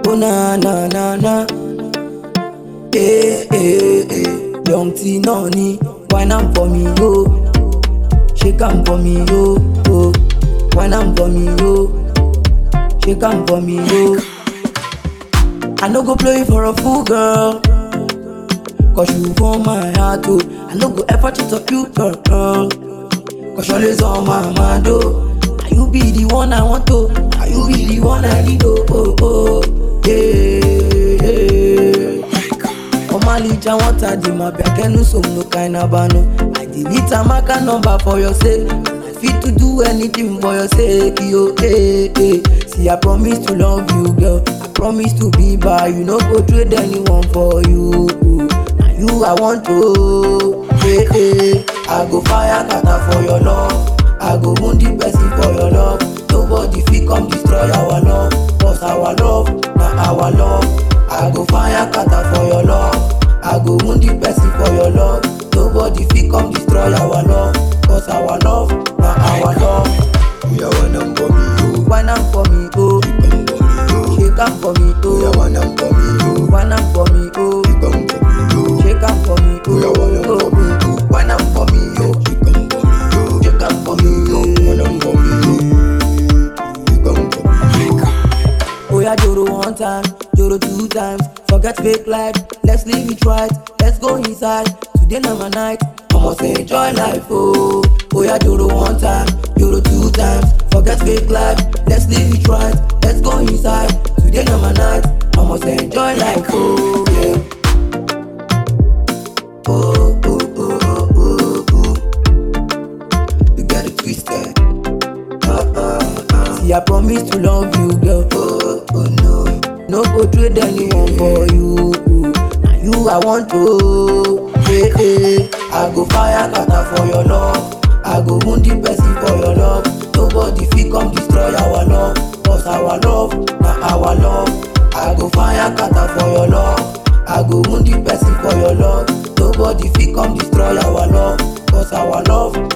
Oh na na na na. Eh eh eh. Young T Noni, wine am for me yo. Shake am for me yo. Oh. Wine am for me yo. Shake am for me yo. I no go play for a fool girl. Cause you for my heart oh. I no go ever cheat on you girl. Cause you're always on my mind oh. Now you be the one I want to. Now you be the one I need oh oh oh. Yeah yeah. Omalija want a di ma biakenu so no kind of bano. I delete a marker number for your sake. I fit to do anything for your sake, yo. Hey, hey. See, I promise to love you, girl. I promise to be by you. No go trade anyone for you. Now you I want to. Hey, hey. I go fire kata for your love. I go wound the person for your love. Nobody fit come destroy our love. Cause our love, na our love. I go fire kata for your love. I go wound the person for your love. Nobody fit come destroy our love. Cause our love, na our love. Oya wine am for me yo, Wine am for me, oh. shake am for me yo. Shake am for me, Oya oh. wine am for me yo, Wine am for me, oh. shake am for me yo. Shake am for me, oh. Oya wine am for me yo. oh. Wine am for me, oh. Shake am for me yo, Shake am for me, wine am for me yo. Shake am for me yo. Oh yeah, Joro one time, Joro two times. Forget fake life, let's live it right. Let's go inside. Today na my night. I must enjoy life, oh. Oh yeah, Joro one time, Joro two times. Forget fake life, let's live it right. Let's go inside. Today na my night. I must enjoy life, oh yeah. Oh oh oh oh oh oh. You got it twisted. Uh, uh, uh. See, I promise to love you, girl. Oh, oh no. No go trade anyone for you. Now you I want to. Hey, hey. I go fire kata for your love. I go wound the person for your love. Nobody fit come destroy our love. Cause our love, na our love. I go fire kata for your love. I go wound the person for your love. Nobody fit come destroy our love. Cause our love,